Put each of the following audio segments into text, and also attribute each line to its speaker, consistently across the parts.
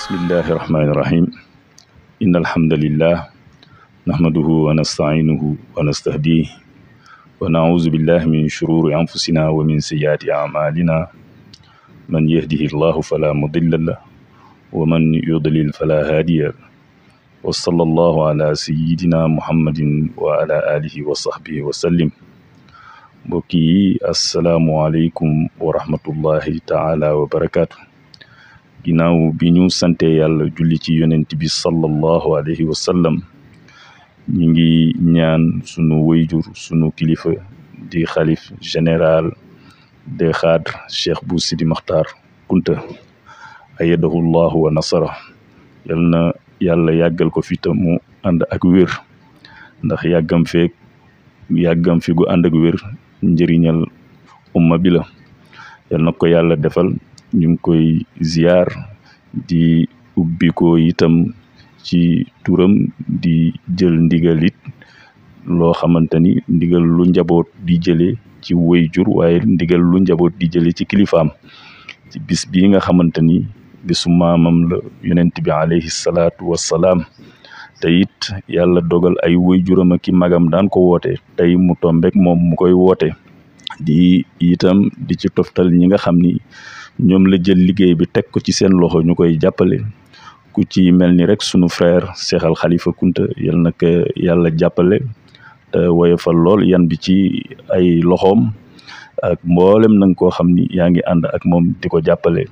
Speaker 1: bismillahi irrahmani irrahim in alhamdulillah nahmaduhu wa nasta'inuhu wa nastahdih wa na'udhu billahi min shururi anfusina wa min sayyiati a'malina man yahdihi llahu fala mudilla lah wa man yudlil fala hadiya wa sallallahu ala sayyidina muhammadin wa ala alihi wa sahbihi wa sallim mbokk yi asalaamualeykum wa rahmatullahi taala wa barakaatu ginnaaw bi ñu sante yàlla julli ci yonent bi sallallahu alayhi wa sallam ñu ngi ñaan sunu wayjur sunu kilifa di xalif général des cadres cheikh bu sidi maxtaar kunta ayadahu llahu wa nasara yal na yàlla yàggal ko fi ta mu ànd ak wér ndax yàggam feek yàggam fi gu ànd ak wér njëriñal umma bi la yal na ko yàlla defal ñu ngi koy ziar di ubbi ko itam ci turam di jël ndigal it loo xamante ni ndigal lu njaboot di jëlee ci wayjur waaye ndigal lu njaboot di jëlee ci kilifaam ci bis bii nga xamante ni bisu maamam la yonent bi alayhi salaatu wassalaam te it yàlla dogal ay wayjuram ak ki magam daan ko woote tey mu tombek moom mu koy woote di itam di ci toftal ñi nga xam ni ñoom la jël liggéey bi teg ko ci seen loxo ñu koy jàppale ku ci mel ni rek sunu frère Cheikh Al Khalifa Kunta yal na ko yàlla jàppale te woyofal lool yan bi ci ay loxoom ak mboolem nanga koo xam ni yaa ngi ànd ak moom di ko jàppale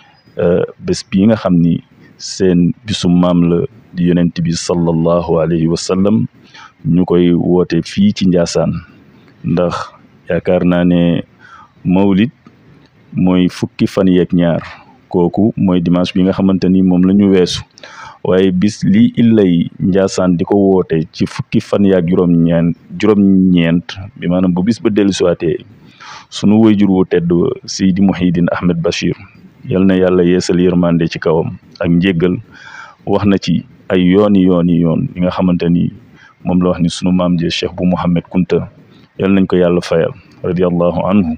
Speaker 1: bés bii nga xam ni seen bisu maam la di yonent bi sallallahu alayhi wa sallam ñu koy woote fii ci Njaasaan ndax yaakaar naa ne mawlid mooy fukki fan yeeg ñaar kooku mooy dimanche bi nga xamante ni moom la ñu weesu waaye bis lii illay njaasaan di ko woote ci fukki fan yaag juróom-ñeent juróom-ñeent bi maanaam bu bis ba dellu siwaatee sunu wayjur wu tedd Seydi Mouhidine Ahmed Bachir yal na yàlla yeesal yërmande ci kawam ak njéggal wax na ci ay yooni yooni yoon yi nga xamante ni moom la wax ni sunu maam je Cheikh bu Mouhamed Kunta yal nañ ko yàlla fayal radiallahu anhu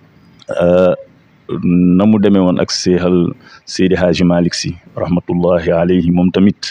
Speaker 1: na mu demee woon ak seexal Seydi Hadji Malick Sy rahmatullahi alayhi moom tamit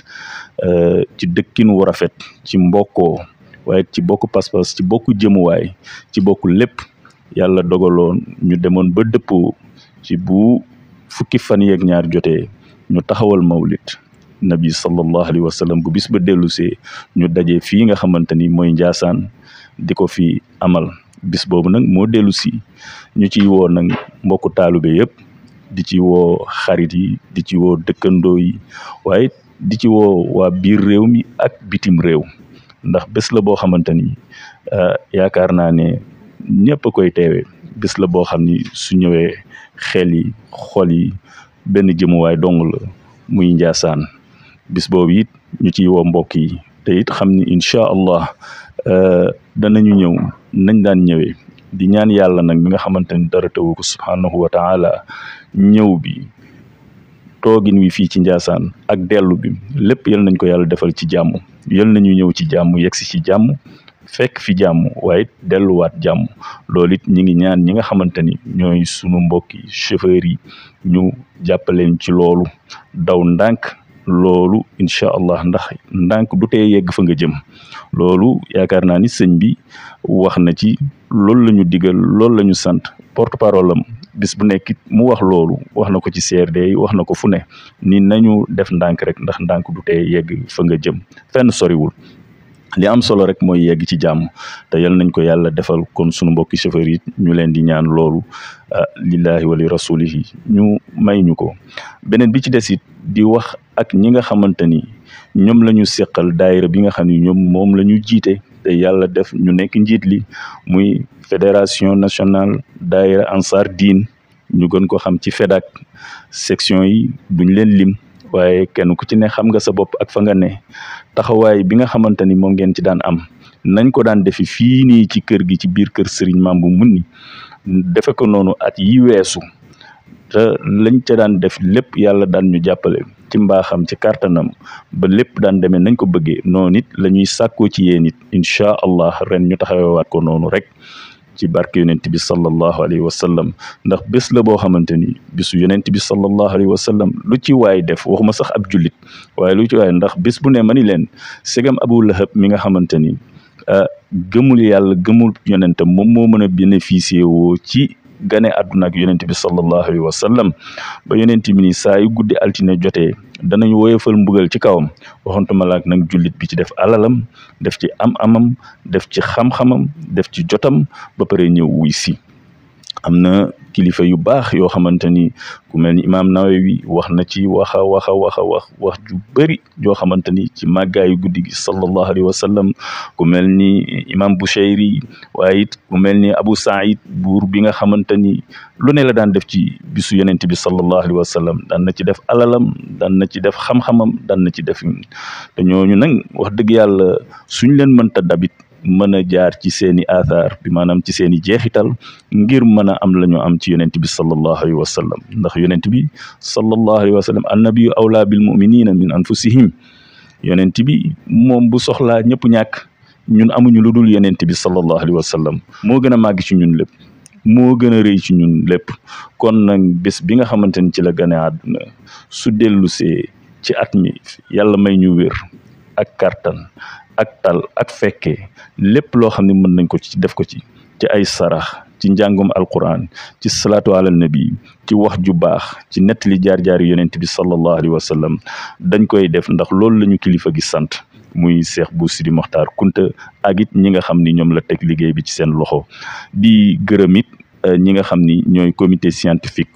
Speaker 1: ci dëkkin wu rafet ci mbokkoo waaye ci bokk pas-pas ci bokk jëmuwaay ci bokk lépp yàlla dogaloon ñu demoon ba dëppoo ci bu fukki fan yeeg ñaar jotee ñu taxawal mawlid nabi sallallahu alayhi wa sallam bu bis ba dellusee ñu daje fii nga xamante ni mooy njaasaan di ko fi amal bis boobu nag moo dellu si ñu ciy woo nag mbokku taalube yëpp di ci woo xarit yi di ci woo dëkkandoo yi waaye di ci woo waa biir réew mi ak bitim réew ndax bés la boo xamante ni yaakaar naa ne ñëpp a koy teewee bés la boo xam ni su ñëwee xel yi xol yi benn jëmuwaay dong la muy njaasaan bis boobu it ñu ciy woo mbokk yi te it xam ni incha allah danañu ñëw nañ daan ñëwee di ñaan yàlla nag mi nga xamante ni dara tawu ko subhaanahu wa taala ñëw bi toogin wi fii ci njaasaan ak dellu bi lépp yal nañ ko yàlla defal ci jàmm yal nañu ñëw ci jàmm yegsi ci jàmm fekk fi jàmm waaye delluwaat jàmm loolu it ñi ngi ñaan ñi nga xamante ni ñooy sunu mbokki chauffeur yi ñu jàppaleen ci loolu daw ndànk loolu incha allah ndax ndànk du tee yegg fa nga jëm loolu yaakaar naa ni sëñ bi wax na ci loolu la ñu digal loolu la ñu sant porte parole am bis bu nekk mu wax loolu wax na ko ci CRD yi wax na ko fu ne ni nañu def ndànk rek ndax ndànk du tee yegg fa nga jëm fenn soriwul li am solo rek mooy yegg ci jàmm te yal nañ ko yàlla defal kon sunu mbokki chauffeur yi ñu leen di ñaan loolu lillahi wa li rasulihi ñu may ñu ko beneen bi ci des it di wax ak ñi nga xamante ni ñoom la ñu seqal daayira bi nga xam ni ñoom moom la ñu jiite te yàlla def ñu nekk njiit li muy fédération nationale daayira ansar diin ñu gën ko xam ci FEDAC section yi duñ leen lim waaye kenn ku ci ne xam nga sa bopp ak fa nga ne taxawaay bi nga xamante ni moom ngeen ci daan am nañ ko daan defi fii nii ci kër gi ci biir kër Serigne Mambu Munni defe ko noonu at yi weesu te lañ ca daan def lépp yàlla daan ñu jàppale ci mbaaxam ci kàttanam ba lépp daan demee nañ ko bëggee noonu it la ñuy sàkkoo ci yéen it incha allah ren ñu taxawewaat ko noonu rek ci barke yonent bi sallallahu alayhi wa sallam ndax bés la boo xamante ni bisu yonent bi sallallahu alayhi wa sallam lu ci waay def waxuma sax ab jullit waaye lu ci waay ndax bés bu ne ma ni leen segam Abu Lahab mi nga xamante ni gëmul yàlla gëmul yonentam moom moo mën a bénéficier woo ci gane àdduna ak yonent bi sallallahu alayhi wa sallam ba yonent bi ni saa yu guddi altine jotee danañ woyofal mbugal ci kawam waxantuma laak nag jullit bi ci def alalam def ci am amam def ci xam-xamam def ci jotam ba pare ñëw wuy si am na kilifa yu baax yoo xamante ni ku mel ni imaam Nawawi wax na ci waxa waxa waxa wax wax ju bëri yoo xamante ni ci màggaayu guddi gi sallallahu alayhi wa sallam ku mel ni imaam Bushayri waaye it ku mel ni Abu Saïd buur bi nga xamante ni lu ne la daan def ci bisu yonent bi sallallahu alayhi wa sallam daan na ci def alalam daan na ci def xam-xamam daan na ci def te ñooñu nag wax dëgg yàlla suñ leen mënta dabit mën a jaar ci seeni athar bi maanaam ci seeni jeexital ngir mën a am la ñu am ci yonent bi sallallahu alayhi wa sallam ndax yonent bi sallallahu alayhi wa sallam annabiyu awlaa bil muminina min anfusihim yonent bi moom bu soxlaa ñëpp ñàkk ñun amuñu lu dul yonent bi sallallahu alayhi wa sallam moo gën a màgg ci ñun lépp moo gën a rëy ci ñun lépp kon nag bés bi nga xamante ni ci la gane àdduna su dellusee ci at mi yàlla may ñu wér ak kartan ak tal ak fekkee lépp loo xam ne mën nañ ko ci def ko ci ci ay sarax ci njàngum alquran ci salaatu ala nabi ci wax ju baax ci nettali jaar-jaari yonent bi sallallahu alayhi wa sallam dañ koy def ndax loolu la ñu kilifa gi sant muy Cheikh Bou Sidi Mokhtar Kunta ak it ñi nga xam ni ñoom la teg liggéey bi ci seen loxo di gërëm it ñi nga xam ni ñooy comité scientifique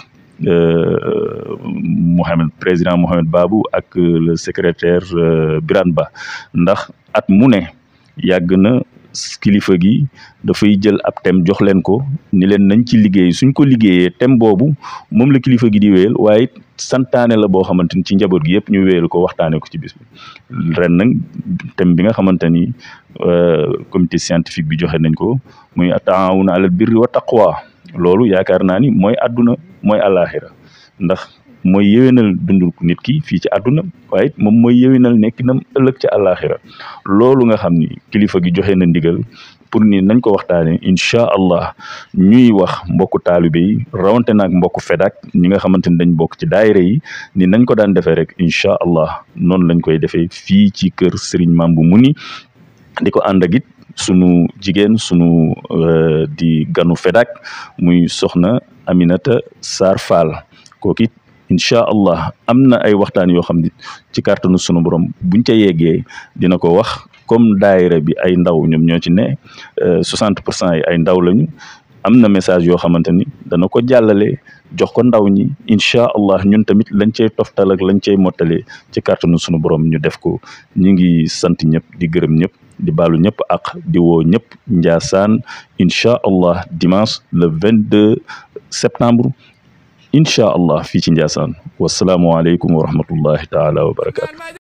Speaker 1: Mohamed président Mohamed Babou ak le secrétaire Birane Ba ndax at mu ne yàgg na kilifa gi dafay jël ab thème jox leen ko ni leen nañ ci liggéey suñ ko liggéeyee thème boobu moom la kilifa gi di wéyal waaye santaane la boo xamante ni ci njaboot gi yëpp ñu wéyal ko waxtaanee ko ci bis bi ren nag thème bi nga xamante ni comité scientifique bi joxe nañ ko muy taawuna alal birri wa taqwa loolu yaakaar naa ni mooy àdduna mooy àllaaxira ndax mooy yéwénal dundu nit ki fii ci àdduna waaye moom mooy yéwénal nekkinam ëllëg ci àllaaxira loolu nga xam ni kilifa gi joxe na ndigal pour ni nañ ko waxtaanee incha allah ñuy wax mbokku taalibe yi rawante naag mbokku fedak ñi nga xamante ni dañ bokk ci daayira yi ni nañ ko daan defee rek incha allah noonu lañ koy defee fii ci kër Serigne Mambu Muni di ko ànd ak it sunu jigéen sunu di ganu fedak muy soxna Aminata Sarr Fall kooku it incha allah am na ay waxtaan yoo xam ne ci kàttanu sunu borom buñ ca yeggee dina ko wax comme daayira bi ay ndaw ñoom ñoo ci ne soixante pour cent yi ay ndaw lañu am na message yoo xamante ni dana ko jàllale jox ko ndaw ñi incha allah ñun tamit lañ cay toftal ak lañ cay mottalee ci kàttanu sunu borom ñu def ko ñu ngi sant ñëpp di gërëm ñëpp di baalu ñëpp ak di woo ñëpp Njaasaan incha allah dimanche le vingt deux septembre incha allah fii ci Njaasaan wasalaamualeykum wa rahmatullahi taala wa barakaatu